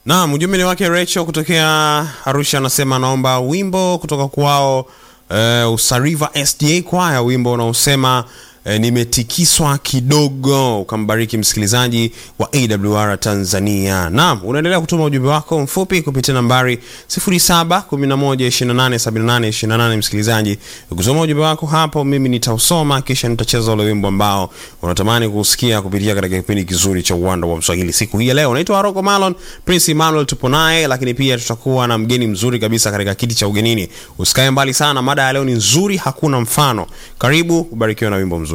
Naam, ujumbe ni wake Rachel kutokea Arusha, anasema anaomba wimbo kutoka kwao uh, Usariva SDA kwaya, wimbo unaosema uh, nimetikiswa kidogo. Ukambariki msikilizaji wa AWR Tanzania. Naam, unaendelea kutuma ujumbe wako mfupi kupitia nambari 0711287828. Msikilizaji, ukisoma ujumbe wako hapo, mimi nitausoma kisha nitacheza ule wimbo ambao unatamani kusikia kupitia katika kipindi kizuri cha uwanda wa Mswahili siku hii ya leo. Naitwa Aroko Malon, Prince Emmanuel tupo naye, lakini pia tutakuwa na mgeni mzuri kabisa katika kiti cha ugenini. Usikae mbali sana, mada ya leo ni nzuri, hakuna mfano. Karibu, ubarikiwe na wimbo mzuri.